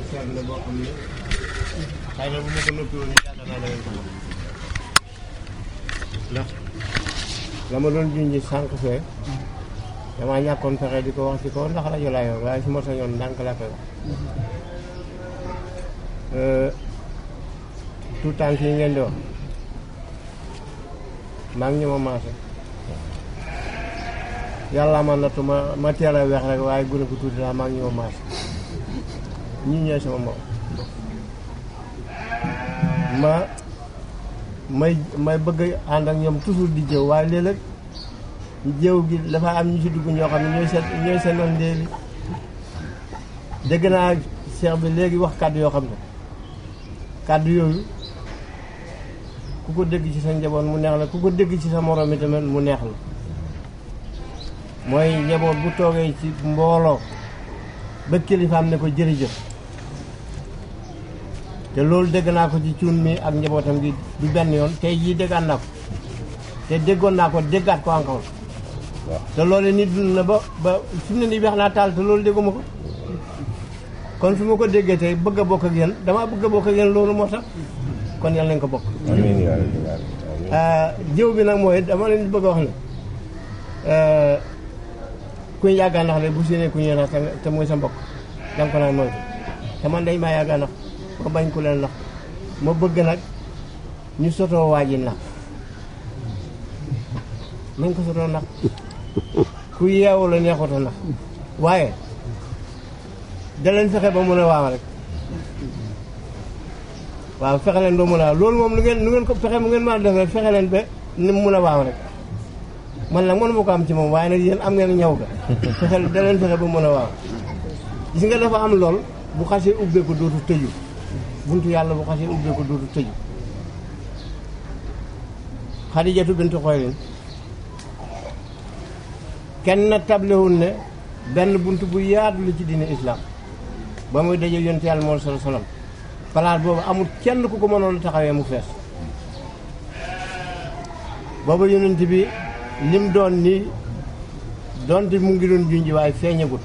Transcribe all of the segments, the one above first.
seet la boo xam ne xëy na bu ma ko noppi woon yaakaar naa da ngeen ko xam ndax la ma doon junj sànq fee damaa ñàkkoon fexe di ko wax ci kaw ndax rajo laa yor waaye su ma sañoon ndànk laa koy wax tout tànk yi ngeen di wax maa ngi ñu ma maase yàlla ma nattu ma ma teel a weex rek waaye gune ko tuuti laa maa ngi ñu ma maase ñii ñooy sama moom ma may may bëgg ànd ak ñoom toujours di jëw waaye léeg-léeg jëw gi dafa am ñu ci dugg ñoo xam ne ñooy seen ñooy seen noon léegi dégg naa cheikh bi léegi wax kàddu yoo xam ne kàddu yooyu ku ko dégg ci sa njaboot mu neex la ku ko dégg ci sa moroom mi tamit mu neex la mooy njaboot bu toogee ci mbooloo ba kilifaam ne ko jërëjëf te loolu dégg naa ko ci cuun mi ak njabootam gi du benn yoon tey jii déggaat naa ko te déggoon naa ko déggaat ko encore te loolu nit dund na ba ba fi mu ne nii weex naa taal te loolu dégguma ko kon su ma ko déggee tey bëgg a bokk ak yéen damaa bëgg a bokk ak yéen loolu moo tax kon yàlla nañ ko bokk amiin yaa rabbal aalamiin jëw bi nag mooy dama leen di bëgg a wax ne kuñ yàggaa nax le bu séenee ku ñuy nax te te muy sa mbokk danga ko naan moytu te man dañ maa yàggaa nax ma bañ ku leen nax ma bëgg nag ñu sotoo waa ji nax nañ ko sotoo nax ku yeewu la neexuta nax waaye da leen fexe ba mën a waaw rek waaw fexe leen ba mën a waaw loolu moom lu ngeen lu ngeen ko fexe mu ngeen mën a def rek fexe leen ba ni mu mën a waaw rek man nag mënu ma ko am ci moom waaye nag yéen am ngeen ñaw ga fexe da leen fexe ba mën a waaw gis nga dafa am lool bu xasee ubbeeku dootu tëju buntu yàlla bu xasee ubbeeku dootu tëju xadijatu bintu xoylin kenn tablewul ne benn bunt bu yaatu la ci diine islam ba muy daje yonent yàlla moom sala salam palaas boobu amul kenn ku ko mënoon taxawee mu fees boobu yonent bi lim doon nii doonte mu ngi doon junj waaye feeñagut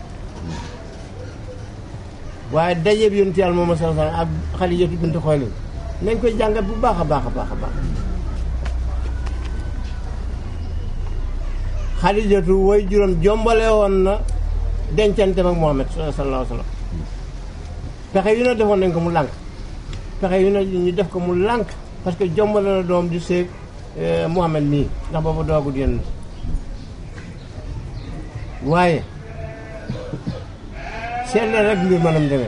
waaye daje bi yonent yàlla moom sala salam ak Xadijatu bint Xuwaylid nañ koy jàngat bu baax a baax a baax a baax Xadijatu woy juróom jombale woon na dencante ak Muhammad sallallahu alayhi wa sallam pexe yu ne defoon nañ ko mu lànk pexe yu ne ñu def ko mu lànk parce que jombale na doom di seeg Muhammad mii ndax boobu doogut yéen waaye seet leen rek mbir manam demee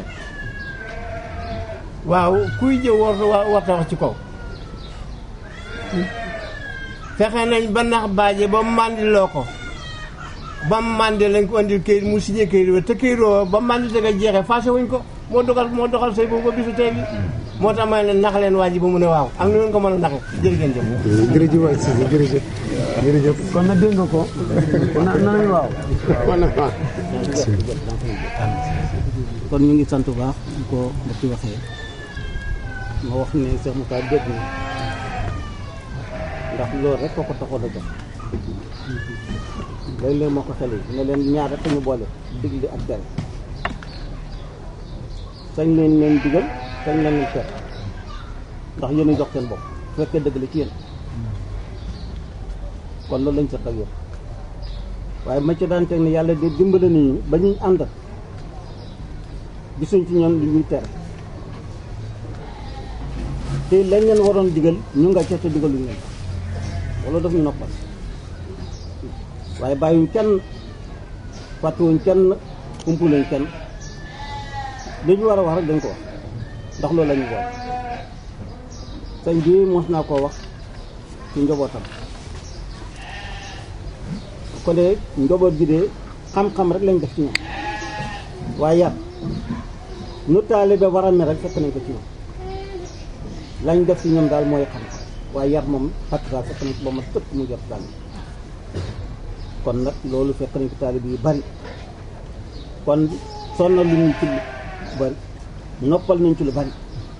waaw kuy jëw war warta wax ci kaw fexe nañ ba nax baaje ba màndiloo ko ba màndi lañ ko andil këyit mu signé këyit ba te këyit woo ba màndi te nga jeexee fase wuñ ko moo dogal moo doxal sëy boobu ba bisu tey bi moo tax ma ne nax leen waa ji ba mu ne waaw ak nu ngeen ko mën a naxe jërë ngeen jëf jërëjëf waay si jërëjëf jërëjëf kon nag dégg nga ko na nañu waaw kon ñu ngi sant bu baax di ko mbokk yi waxee ma wax ne Cheikh Moussa dégg na ndax loolu rek ko ko taxoon a jox léeg-léeg moo ko xel yi ne leen ñaar rek ñu boole digli ak tere sañ leen leen digal sañ leen leen tere ndax yéen a jox seen bopp su fekkee dëgg la ci yéen kon loolu lañ seq ak yéen waaye ma ci daan teg ne yàlla de dimbale nañu ba ñuy ànd gisuñ ci ñoom lu ñuy tere te lañ leen waroon digal ñu nga ca te digaluñ leen wala daf ñu noppal waaye bàyyiwuñ kenn fàttewuñ kenn umpuluñ kenn li ñu war a wax rek dañ ko wax ndax loolu la ñu boole sëñ bi mos naa koo wax ci njobootam ko de njoboot gi de xam-xam rek lañ def ci ñoom waaye yar nu taalibe war a mel rek fekk nañ ko ci ñoom lañ def ci ñoom daal mooy xam-xam waaye yar moom fàttali fekk nañ ko ba ma tëkk mu jot daal kon nag loolu fekk nañ ko taalibe yu bari kon sonnal lu ñu ci lu bari noppal nañ ci lu bari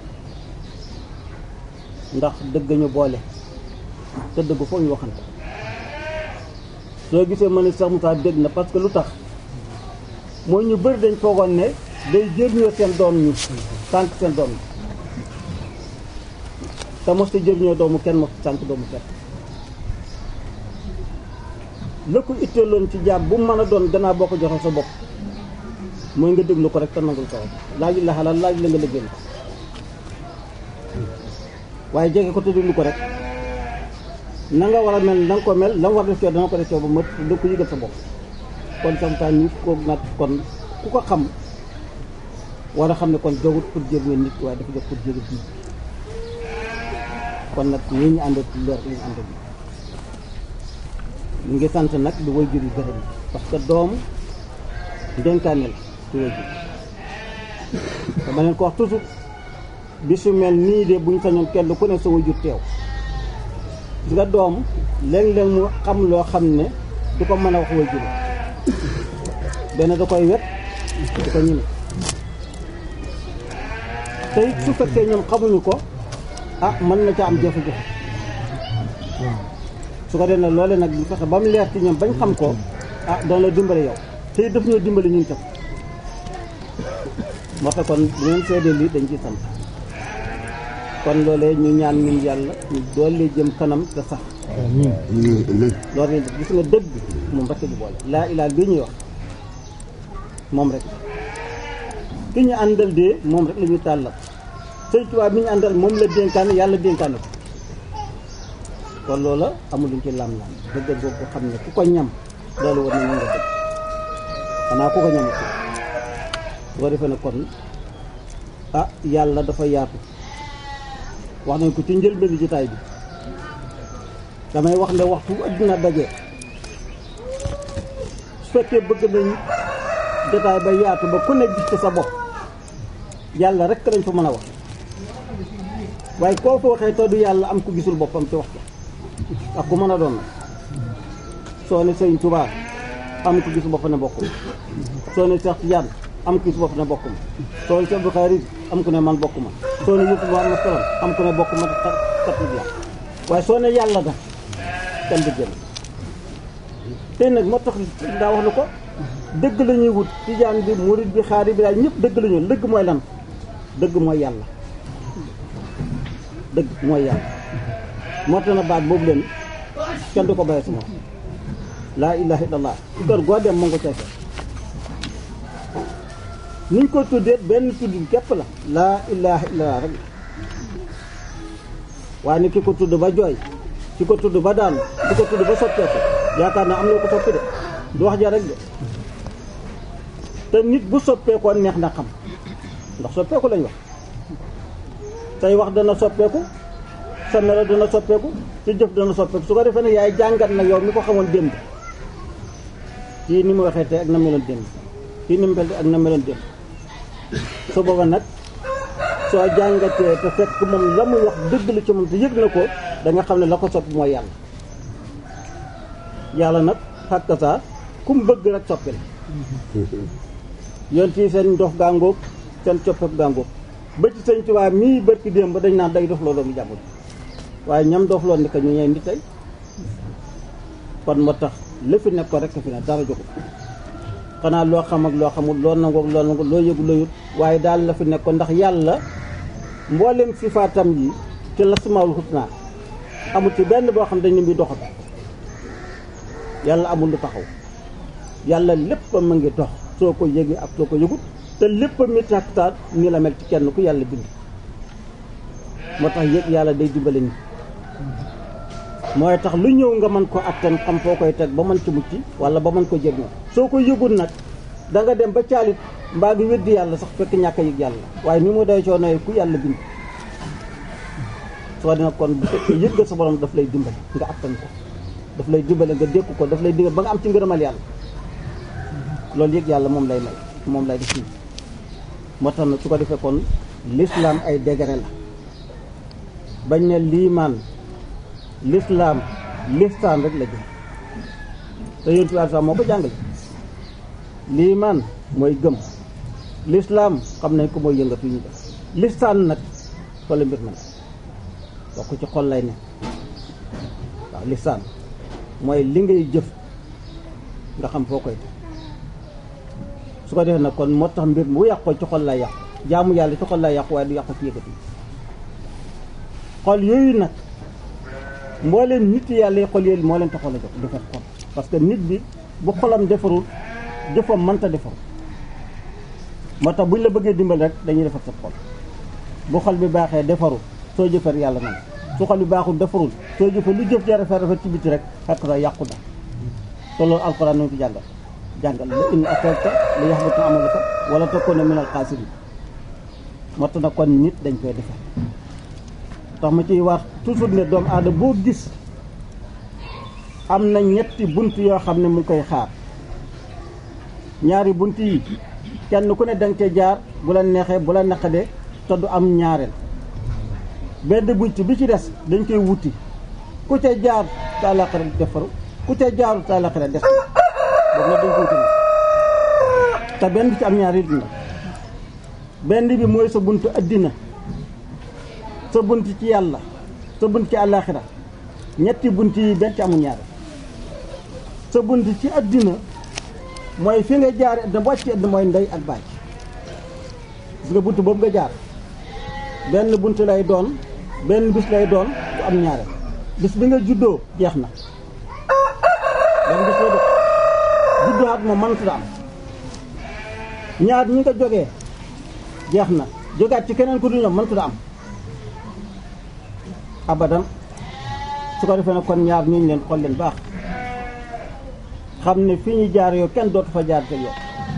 ndax dëgg ñu boole te dëgg foo ñu waxante soo gisee ma ne sax mu tax dégg na parce que lu tax mooy ñu bëri dañ foogoon ne day jëriñoo seen doom ñi sànq seen doom ñi te mosta jëriñoo doomu kenn mosta sànq doomu kenn la ko itteeloon ci jaam bu mu mën a doon gannaaw boo ko joxe sa bopp mooy nga déglu ko rek te nangul ko rek laaj la xalaat laaj la nga liggéey ko waaye jege ko te déglu ko rek na nga war a mel na nga ko mel la nga war def coow dana ko def coow ba mët da ko yëgal sa bopp kon samtaan ñu ko nag kon ku ko xam war a xam ne kon jogut pour jëriñoo nit waaye dafa jox pour jëriñ nit kon nag ñii ñu àndal ci leer ñu àndal ñu ngi sant nag di way jur yu gërëm parce que doom dénkaane la ci way jur dama leen ko wax toujours bisu mel nii de buñ sañoon kenn ku ne sa way jur teew di nga doom léeg-léeg mu xam loo xam ne du ko mën a wax way jur benn da koy wet di ko ñime tey su fekkee ñoom xamuñu ko ah mën na ca am jafe-jafe su ko dee nag loole nag bu fexe ba mu leer ci ñoom bañ xam ko ah doon la dimbale yow tey daf ñoo dimbale ñun tam moo tax kon bu ngeen seedee lii dañ ciy sant kon loolee ñu ñaan ñun yàlla ñu doole jëm kanam te sax loolu lañ def gis nga dëgg moom rek di boole laa ilaa bii ñuy wax moom rek ki ñu àndal dee moom rek la ñuy tàllal sëñ Tuubaa bi ñu àndal moom la dénkaane yàlla dénkaane ko kon loola amul luñ ci lam-lam dëgg boobu ko xam ne ku ko ñam loolu war na ñu nga dëgg xanaa ku ko ñam ko bu ko defee ne kon ah yàlla dafa yaatu wax nañ ko ci njëlbéenu jotaay bi damay wax ne waxtu adduna daje su fekkee bëgg nañ jotaay ba yaatu ba ku ne gis ci sa bopp yàlla rek lañ fa mën a wax waaye koo fa waxee te du yàlla am ku gisul boppam ci wax ko ak ku mën a doon nag soo ne sëñ Tuubaa am ku gisul boppam ne bokkum soo ne Seex Tijaan am ku gisul boppam ne bokkum soo ne Seex Abdu Xaadir am ku ne man bokkuma soo ne Yuusu Muhammad salaam am ku ne bokkuma kat la waaye soo ne yàlla da kenn du jël tey nag moo tax daa wax na ko dëgg la ñuy wut tijaan bi murid bi xaari bi daal ñëpp dëgg la ñu dëgg mooy lan dëgg mooy yàlla dëgg mooy yàlla moo tax na baat boobu leen kenn du ko bàyyi sama laa ilaha illallah ci kër goo dem mu nga cay fekk niñ ko tuddee benn tudd képp la laa ilaha illallah rek waaye ni ki ko tudd ba jooy ki ko tudd ba daanu ki ko tudd ba soppeeku yaakaar naa am na ko soppi de du wax ja rek de te nit bu soppeekoo neex na xam ndax soppeeku lañ wax say wax dana soppeeku sa melo dana soppeeku sa jëf dana soppeeku su ko defee ne yaay jàngat nag yow mi ko xamoon démb kii ni mu waxee te ak na meloon démb kii ni mu mel ak na meloon démb su booba nag soo jàngatee te fekk moom la muy wax dëgg la ci moom te yëg na ko da nga xam ne la ko soppi mooy yàlla yàlla nag xàkk saa ku mu bëgg rek soppi la yoon fii seen ndox gàngoog seen coppeek gàngoog ba ci sëñ Tuubaa mii bërki démb ba dañ naan day dof loo doomu jàmbur waaye ñam dof loon ni ko ñu ñeen di tey kon moo tax li fi nekk ko rek fi ne dara joxul xanaa loo xam ak loo xamul loo nangoog loo nangu loo yëgu loo yut waaye daal la fi nekk ko ndax yàlla mboolem sifaatam yi ci la sumaawul xusnaa amul ci benn boo xam dañ ne muy doxat yàlla amul lu taxaw yàlla lépp ma ngi dox soo ko yëgee ak soo ko yëgut te lépp mi taktaat ni la mel ci kenn ku yàlla bind moo tax yëg yàlla day dimbale ni mooy tax lu ñëw nga mën ko attan xam foo koy teg ba mën ci mucc wala ba mën ko jëriñoo soo ko yëgul nag da nga dem ba caalit mbaa ngi weddi yàlla sax fekk ñàkk a yëg yàlla waaye ni mu doy coono ku yàlla bind soo dina kon bu fekkee yëg nga sa borom daf lay dimbale nga attan ko daf lay dimbale nga dékku ko daf lay dimbale ba nga am ci ngërëmal yàlla loolu yëg yàlla moom lay may moom lay def fii moo tax nag su ko defee kon l'islam ay degré la bañ ne liimaan l'islam listaan rek la jëm te yéen tubaab sax moo ko jàngale liimaan mooy gëm l'islam xam nañ ko mooy yëngatu ñu def listaan nag fa la mbir ma ne wax ko ci xol lay ne waaw listaan mooy li ngay jëf nga xam foo koy def su ko defee nag kon moo tax mbir mu yàqoo ci xol lay yàqu jaamu yàlla ci xol lay yàqu waaye du yàqu ci yëkkati xol yooyu nag mbooleem nit yàlla yi xol yooyu moo leen taxoon a jox defar xol parce que nit bi bu xolam defarul jëfam mënta defaru moo tax buñ la bëggee dimbal rek dañuy defar sa xol bu xol bi baaxee defaru soo jëfar yàlla man su xol bi baaxul defarul soo jëfee lu jëf ja rafet rafet ci biti rek xekk sa yàqu na te loolu alxuraan nañu ko jàngal jàngal la in asrakta la yaxbata amaluka wala takuna min al xaasirin moo tax nag kon nit dañ koy defar tax ma ciy wax toujours ne doomu aadama boo gis am na ñetti bunt yoo xam ne mu ngi koy xaar ñaari bunt yi kenn ku ne danga cee jaar bu la neexee bu la naqadee te du am ñaareel benn bunt bi ci des dañ koy wuti ku ca jaar sa àllaaxira defaru ku ca jaaru sa àllaaxira des boobu nag dañ koy wuti te benn bi ci am ñaari dina benn bi mooy sa buntu addina sa bunt ci yàlla sa bunt ci àllaaxira ñetti bunt yi benn ci amul ñaareel sa bunt ci addina mooy fi nga jaar da wàcc addina mooy ndey ak baay gis nga bunt boobu nga jaar benn bunt lay doon benn bis lay doon du am ñaareel bis bi nga juddoo jeex na benn bis lay doon juddoo at moom mënatu am ñaar ñi nga jógee jeex na jógaat ci keneen ku du ñoom mënatu am abadan su ko defee nag kon ñaar ñu leen xool leen baax xam ne fi ñu jaar yow kenn dootu fa jaar te yow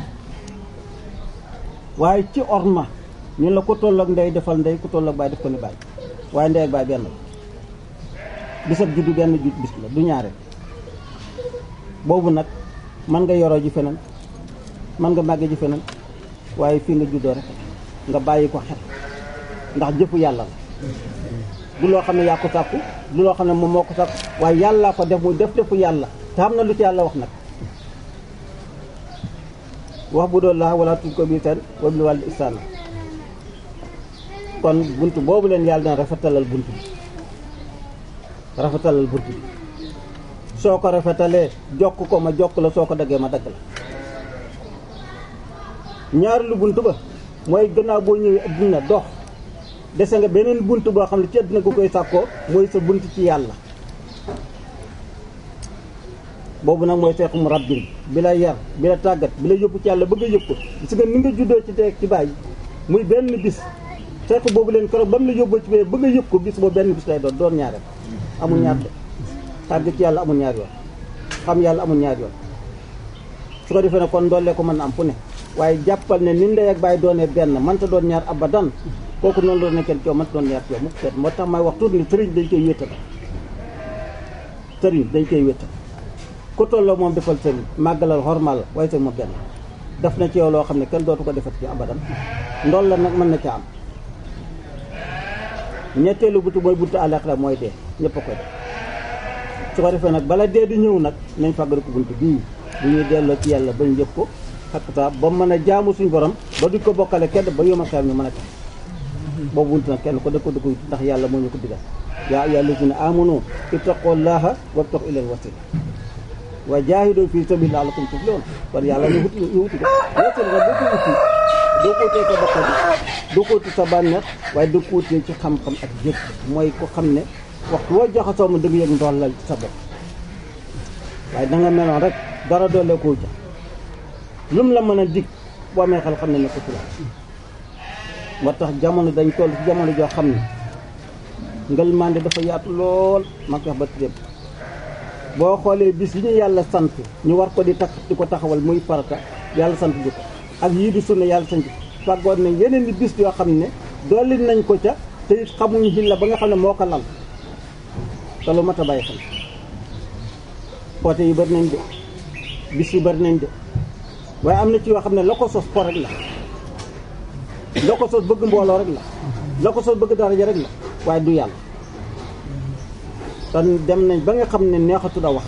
waaye ci orma ñun la ku toll ak ndey defal ndey ku toll ak baay def ko ni baay waaye ndey ak baay benn la bisab juddu benn judd bis la du ñaare boobu nag mën nga yoroo ji feneen mën nga màgge ji feneen waaye fii nga juddoo rek nga bàyyi ko xel ndax jëfu yàlla la du loo xam ne yaa ko sàkku du loo xam ne moom moo ko sàkku waaye yàllaa ko def muy def defu yàlla te xam na lu ci yàlla wax nag wax bu doon laa wala tudd ko bii tan wa bil wàllu ihsaan kon bunt boobu leen yàlla dana rafetalal bunt bi rafetalal bunt bi soo ko rafetalee jokk ko ma jokk la soo ko daggee ma dagg la ñaareelu bunt ba mooy gannaaw boo ñëwee adduna dox dese nga beneen bunt boo xam ne ci adduna gu koy sàkkoo mooy sa bunt ci yàlla boobu nag mooy seexu mu rabbin bi la yar bi la tàggat bi la yóbbu ci yàlla bëgg a yóbbu ko gis nga ni nga juddoo ci teeg ci bàyyi muy benn bis seexu boobu leen keroog ba mu la yóbboo ci bee bëgg a yóbbu ko bis boobu benn bis lay doon doon ñaareel amul ñaar de tàggat ci yàlla amul ñaar yoon xam yàlla amul ñaar yoon su ko defee ne kon ndollee ko mën na am fu ne waaye jàppal ne ni ndey ak bàyyi doonee benn mënta doon ñaar abadan kooku noonu doon nekkee coow mënta doon ñaar coow mu seet moo tax may wax tuuti ni sëriñ dañ koy wéetal sëriñ dañ koy wéetal ku tolloo moom defal sëriñ màggalal xormal la waaye sëriñ moom benn def na ci yow loo xam ne kenn dootu ko defat ci abadan ndool la nag mën na ca am ñetteelu butu mooy buntu àllaaxira mooy dee ñëpp a koy def su ko defee nag bala dee di ñëw nag nañ fàggari ko bunt bii bu ñuy delloo ci yàlla bañ yëg ko xakta ba mën a jaamu suñ borom ba duñ ko bokkale kenn ba yoma xeer ñu mën a tax boobu bunt nag kenn ko da ko da ko ndax yàlla moo ñu ko digal yaa ayyuhaa llaziina aamanu ittaqullaaha wabtaghuu ilayhi l-wasiila wa jaahidu fii sabiilillaahi la'allakum tuflihuun kon yàlla ñu wuti ñu wuti ko wasiila nag boo ko wuti doo ko wutee sa bakkan doo ko wuti sa bànneex waaye doo ko wutee ci xam-xam ak jëf mooy ko xam ne waxtu woo jaxasoo mu dëgg yëg ndollal ci sa bopp waaye da nga meloon rek dara doole koo ja lum la mën a dig boo amee xel xam ne ne ko ci la moo tax jamono dañ toll ci jamono joo xam ne ngel mande dafa yaatu lool ma ko wax ba tudde boo xoolee bis yi ñu yàlla sant ñu war ko di takk di ko taxawal muy farata yàlla sant bi ko ak yii di sunna yàlla sant fàggoon nañ yeneen di bis yoo xam ne dolli nañ ko ca te it xamuñu xil la ba nga xam ne moo ko lal te lu mat a bàyyi xel poote yi bari nañ de bis yi bari nañ de waaye am na ci yoo xam ne la ko sos po rek la la ko sos bëgg mbooloo rek la la ko sos bëgg daraja rek la waaye du yàlla kon dem nañ ba nga xam ne neexatu da wax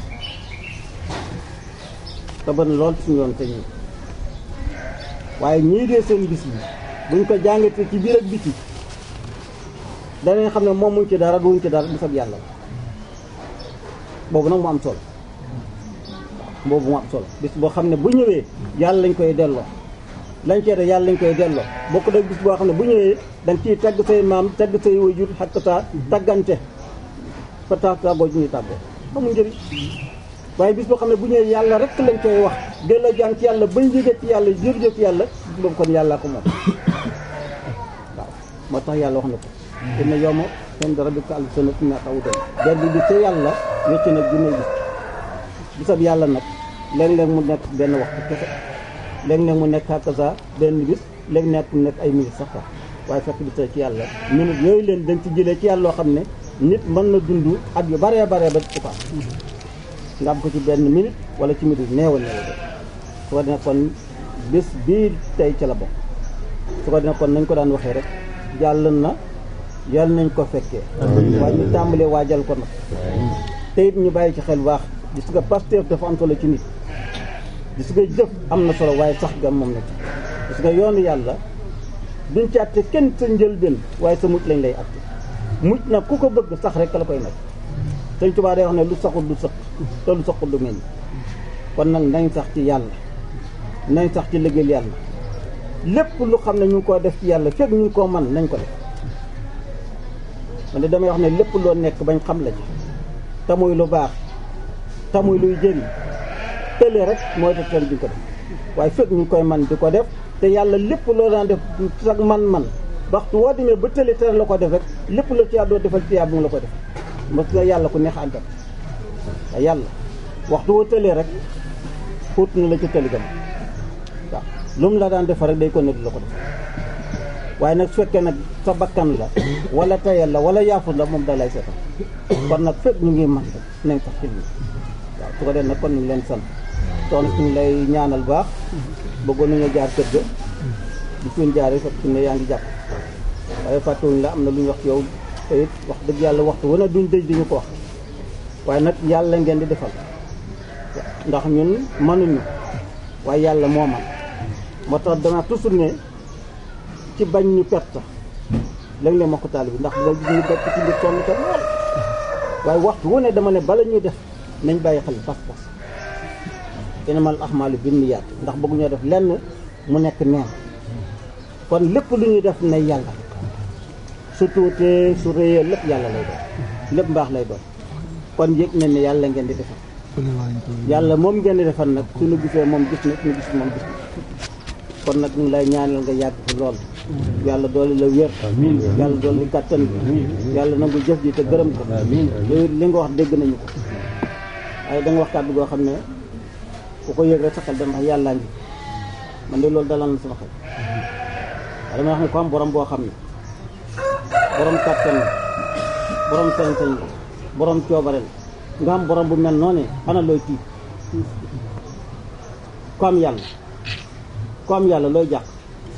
te bari lool suñu yoon te ñi waaye ñii dee seen bis bi buñ ko jàngatee ci biir ak biti danañ xam ne moom muñ ci dara duñ ci dara bisab yàlla la boobu nag mu am solo boobu mu am solo bis boo xam ne bu ñëwee yàlla lañ koy delloo lañ cee def yàlla lañ koy delloo bokk da bis boo xam ne bu ñëwee da nga ciy tagg say maam tagg say wajur xakk saa taggante fa tax tàggoo ju ñuy tàggoo amul njëriñ waaye bis boo xam ne bu ñëwee yàlla rek lañ koy wax delloo jàng ci yàlla bañ jóge ci yàlla jërëjëf ci yàlla bis boobu kon yàllaa ko moom waaw moo tax yàlla wax na ko inna yawma inda rabbika alfu sanatin mimma ta'udun benn bi ca yàlla wecc nag junne bis bisab yàlla nag léeg-léeg mu nekk benn waxtu kese léeg-léeg mu nekk hakaza benn bis léeg-léeg mu nekk ay minutes sax sax waaye fekk bi ci yàlla minutes yooyu leen dañ ci jëlee ci yàlla loo xam ne nit mën na dund at yu baree baree ba ci paas nga am ko ci benn minute wala ci minute néew a néew su ko dina kon bés bii tey ca la bokk su ko dina kon nañ ko daan waxee rek jàll na yàlla nañ ko fekkee waaye ñu tàmbalee waajal ko nag te it ñu bàyyi ci xel baax gis nga Pastef dafa am solo ci nit gis nga jëf am na solo waaye sax ga moom na ci gis nga yoonu yàlla duñ ci àtte kenn sa njëlbeen waaye sa mucc lañ lay àtte mucc nag ku ko bëgg sax rek la koy nekk Sëñ Tuubaa day wax ne lu saxul du sëq te lu saxul du meññ kon nag nañ sax ci yàlla nañ sax ci liggéeyal yàlla lépp lu xam ne ñu ngi koo def ci yàlla fekk ñu ngi koo man nañ ko def man de damay wax ne lépp loo nekk bañ xam la ci te muy lu baax te muy luy jëriñ tële rek mooy te teel di ko def waaye fekk ñu ngi koy man di ko def te yàlla lépp loo daan def sax man-man waxtu woo demee ba tële tere la ko def rek lépp la ci yàlla defal ci yàlla bu mu la ko def parce que yàlla ku neex àndal waaye yàlla waxtu woo tëlee rek xuut na la ci tëli gam waaw lu mu la daan defar rek day ko ne la ko def waaye nag su fekkee nag sa bakkan la wala tayal la wala yaafus la moom da lay seetal kon nag fekk ñu ngi man rek nañ sax ci lii waaw su ko def nag kon ñu ngi leen sant toon ñu ngi lay ñaanal baax bëggoon nañu jaar kër ga di suñ jaaree fekk su ne yaa ngi jàpp waaye fàttewuñu la am na lu ñu wax ci yow te it wax dëgg yàlla waxtu wane duñ dëj di ñu ko wax waaye nag yàlla ngeen di defal ndax ñun mënuñu waaye yàlla moo man moo tax dama toujours ne ci bañ ñu perte léeg-léeg ma ko taal bi ndax dina gis ñu def ci mbir sonn te lool waaye waxtu wu ne dama ne bala ñuy def nañ bàyyi xel pas-pas innamal a'maalu binniyaat ndax bëgguñoo def lenn mu nekk neen kon lépp lu ñuy def ne yàlla su tuutee su réyee lépp yàlla lay doon lépp mbaax lay doon kon yëg nañ ne yàlla ngeen di defal yàlla moom ngeen di defal nag suñu gisee moom gis na suñu gis moom gis na kon nag ñu ngi lay ñaanal nga yàgg fi lool yàlla doole la wér yàlla doole kàttan bi yàlla nangu jëf ji te gërëm ko yow li nga wax dégg nañu ko waaye da nga wax kàddu goo xam ne ku ko yëg rek sa xel dem wax yàllaa ngi man de loolu dalal na sama xel waaye dama wax ne ko am borom boo xam ne borom kàttan la borom sañ-sañ la borom coobare la nga am borom bu mel noonu ana looy tiit ku am yàlla ku am yàlla looy jàq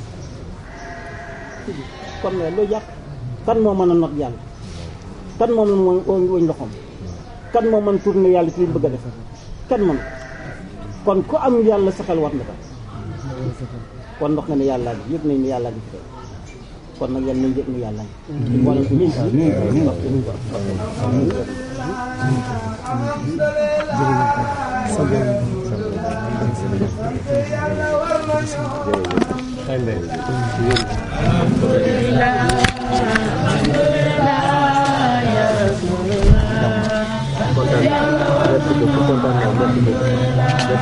ku am yàlla looy jàq kan moo mën a not yàlla kan moom la mooy wëñ loxoom kan moo mën tourné yàlla ci li mu bëgg a def kan mën kon ku am yàlla sa xel war na ko kon ndox nga ne yàlla gi yëg nañ ne yàlla gi fi tey kon nag yal nañ yëg ne yàlla gi wala ko ñun kontaan naa